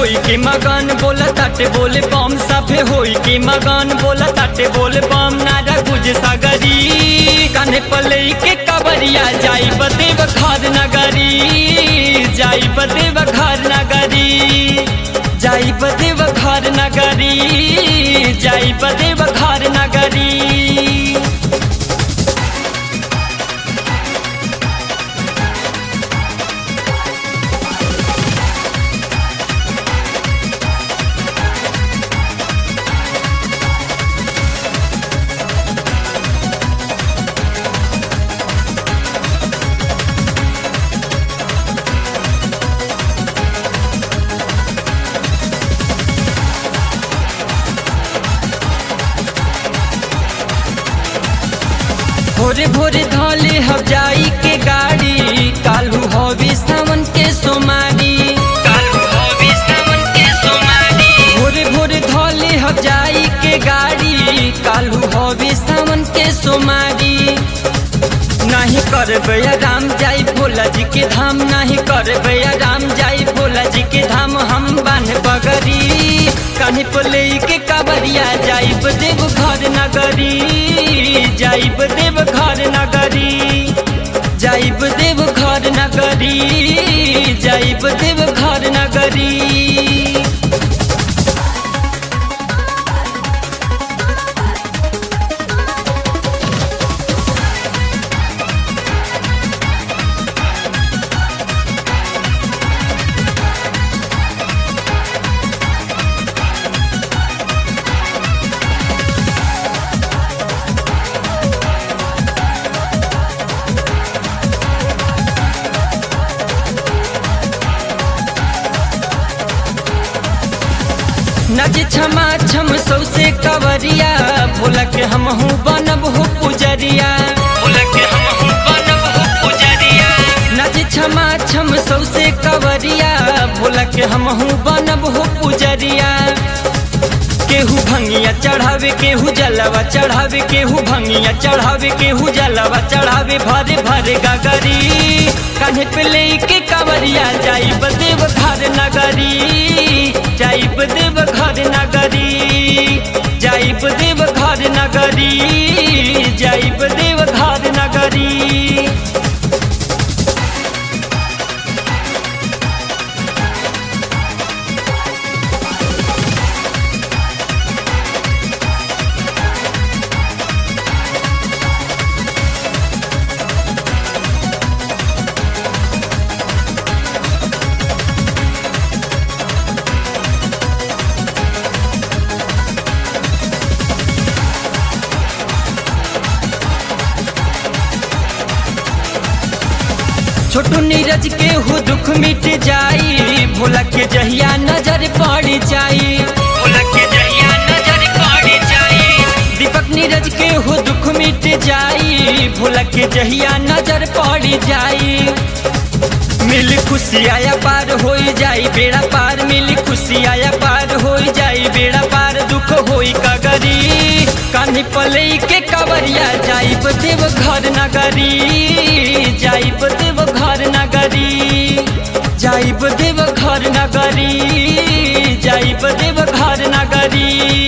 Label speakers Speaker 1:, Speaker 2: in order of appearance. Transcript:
Speaker 1: होई के मगन बोला ताटे बोले बम सभे होई के मगन बोला ताटे बोले बम नारा गुज सागरी कान्हे पले के कबरिया जाई बदेव घर नगरी जाई बदेव घर नगरी जाई बदेव घर नगरी जाई बदेव घर नगरी भोरे भोरे धले हम जाई के गाड़ी कालू हवी सावन के सोमारी कालू हवी सावन के सोमारी भोरे भोरे धले हम जाई के गाड़ी कालू हवी सावन के सोमारी नहीं करबे राम जाई भोला जी के धाम नहीं करबे राम जाई भोला जी के धाम हम बान बगरी कहीं पले के कबरिया जाइब देव घर नगरी जाइब देव घर नगरी जाइब देव घर नगरी जाइब देव घर नगरी नज क्षमा छम सौसे कवरिया भोला के हम हूँ बनब हो पुजरिया भोला के हम हूँ बनब हो पुजरिया नज क्षमा छम सौसे कवरिया भोला के हम हूँ बनब हो पुजरिया केहू भंगिया चढ़ावे केहू जलवा चढ़ावे केहू भंगिया चढ़ावे केहू जलवा चढ़ावे भरे भरे गगरी कान्हे पे लेके कवरिया जाई बदेव घर नगरी जाई बदेव घर नगरी जाई बदेव घर नगरी जाई बदेव घर नगरी छोटू नीरज के हो दुख मिट जाई भोला के जहिया नजर पड़ जाई भोला के जहिया नजर पड़ जाई दीपक नीरज के हो दुख मिट जाई भोला के जहिया नजर पड़ जाई मिल खुशी आया पार हो जाई बेड़ा पार मिल खुशी आया पार हो जाई बेड़ा पार दुख होई कगरी कान्ही पले के कवरिया जाई देव घर नगरी जाई देव घर नगरी जाई देव घर नगरी जाई देव घर नगरी